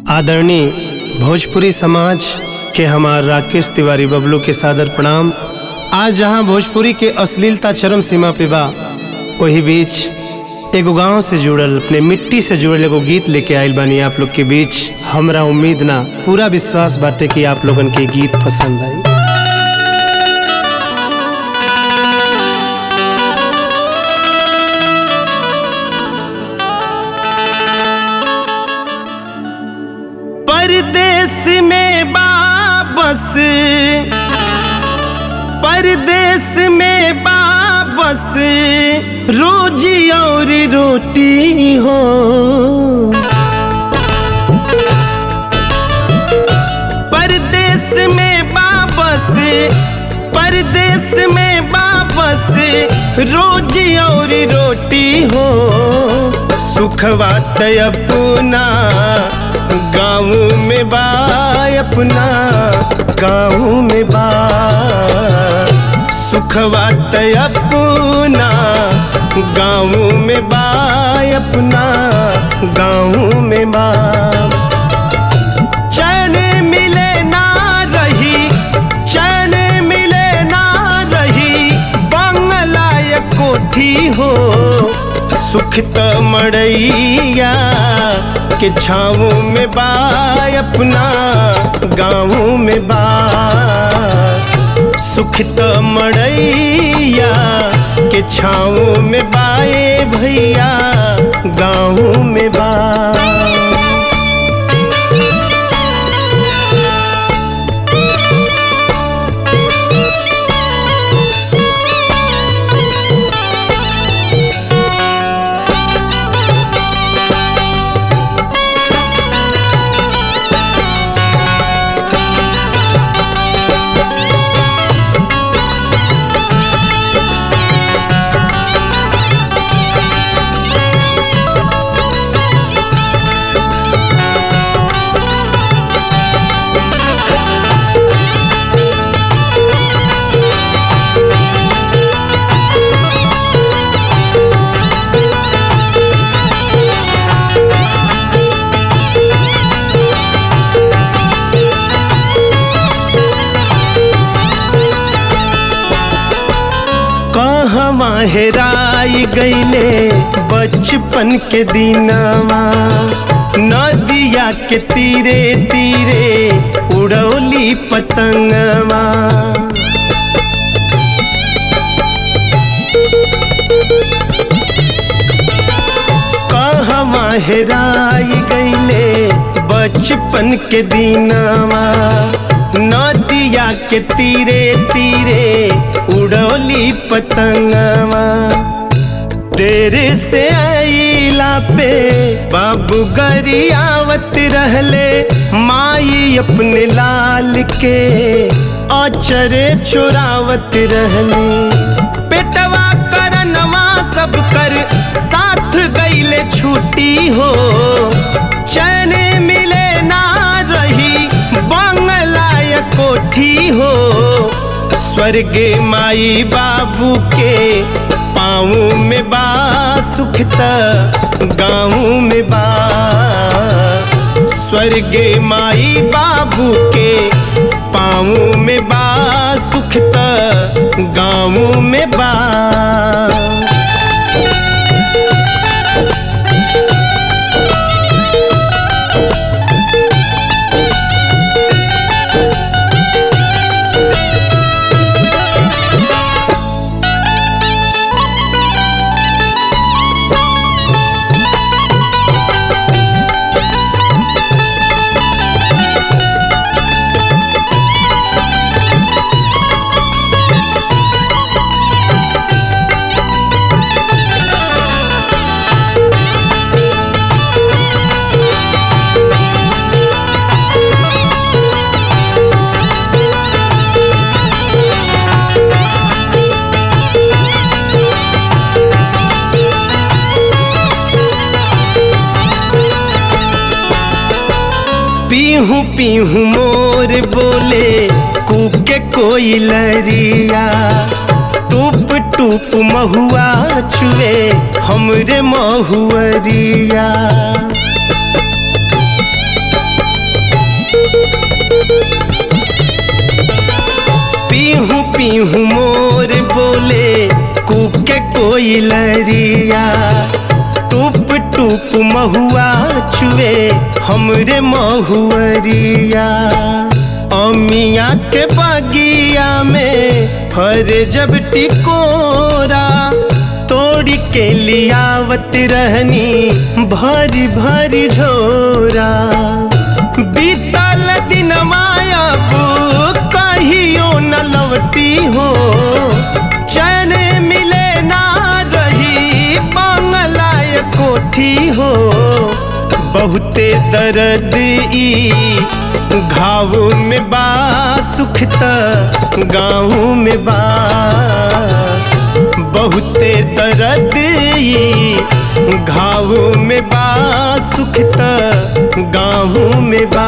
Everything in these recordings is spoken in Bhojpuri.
आदरणीय भोजपुरी समाज के हमार राकेश तिवारी बबलू के सादर प्रणाम आज जहां भोजपुरी के अश्लीलता चरम सीमा पे बा वही बीच एगो गांव से जुड़ल अपने मिट्टी से जुड़ल एगो गीत लेके आइल बानी आप लोग के बीच हमरा उम्मीद ना पूरा विश्वास बाटे कि आप लोगन के गीत पसंद आई परदेश में बाबस परदेश में बाबस रोजी और रोटी हो परदेश में बाबस परदेश में बाबस रोजी और रोटी हो सुखवा तय अपना गाँव में बा अपना गाँव में बा सुखवा तय अपना गाँव में बा अपना गाँव में बा चैन मिले ना रही चैन मिले ना रही बंगला या कोठी हो सुख त मड़ैया के छाँव में बा अपना गाँव में बा सुख त मड़ैया के छाँव में बाए भैया गाँव में बा कहवा हेराई गईले बचपन के दिनवा नदिया के तीरे तीरे उड़ौली पतंगवा कहवा हेराई गईले बचपन के दिनवा नदिया के तीरे तीरे उड़ौली पतंगवा तेरे से आईला पे बाबू गरियावत रहले माई अपने लाल के अचरे चुरावत रहली पेटवा करनवा सब कर साथ गईले छुट्टी हो चैन मिले ना रही बंगला या कोठी हो स्वर्गे माई बाबू के पाँव में बा सुख त गाँव में बा स्वर्गे माई बाबू के पाँव में बा सुख त गाँव में बा पीहू पीहू मोर बोले कूके कोई लरिया टूप टूप महुआ चुए हमरे महुअरिया पीहू मोर बोले कुके कोई लरिया टूप टूप महुआ चुए हमरे महुअरिया अमिया के बगिया में फर जब टिकोरा तोड़ के लियावत रहनी भरी भरी झोरा बीतल दिन माया कहियो न लौटी हो चैन मिले ना रही बांगलाय कोठी हो बहुते दर्द ई घाव में बा सुख त गाँव में बा बहुते दर्द ई घाव में बा सुख त गाँव में बा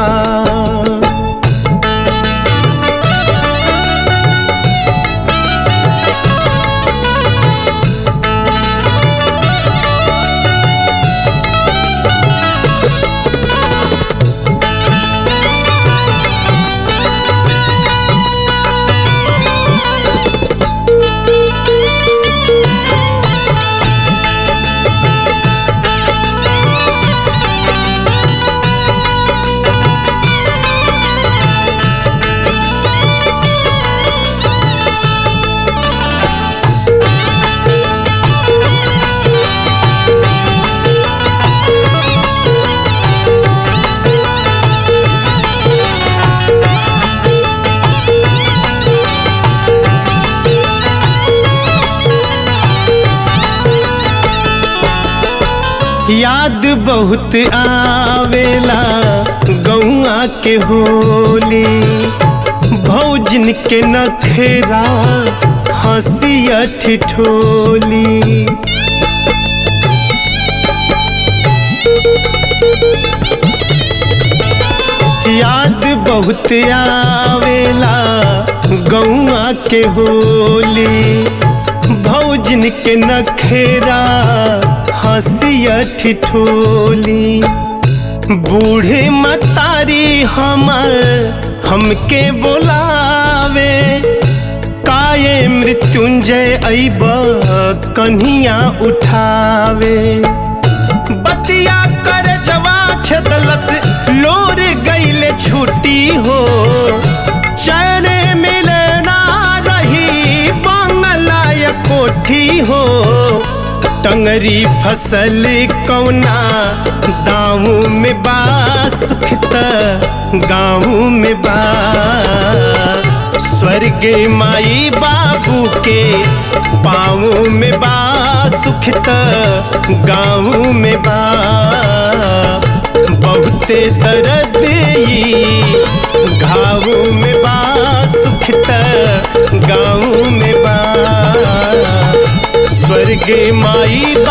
याद बहुत आवेला गौआ के होली भौजन के नखेरा हंसिया ठिठोली याद बहुत आवेला गौआ के होली भौजन के नखेरा हंसिया ठिठोली बूढ़े मतारी हमर हमके बोलावे काये मृत्युंजय अब कन्हिया उठावे बतिया कर जवा छदलस लोर गईले छुट्टी हो चैन मिले ना रही बंगलाय कोठी हो टंगरी फसल कौना दाऊ में बा सुखत गाँव में बा स्वर्ग माई बाबू के पाँव में बा सुखत गाँव में बा बहुते दर्द ई घाव में बा सुखत गाँव में बा स्वर्ग माई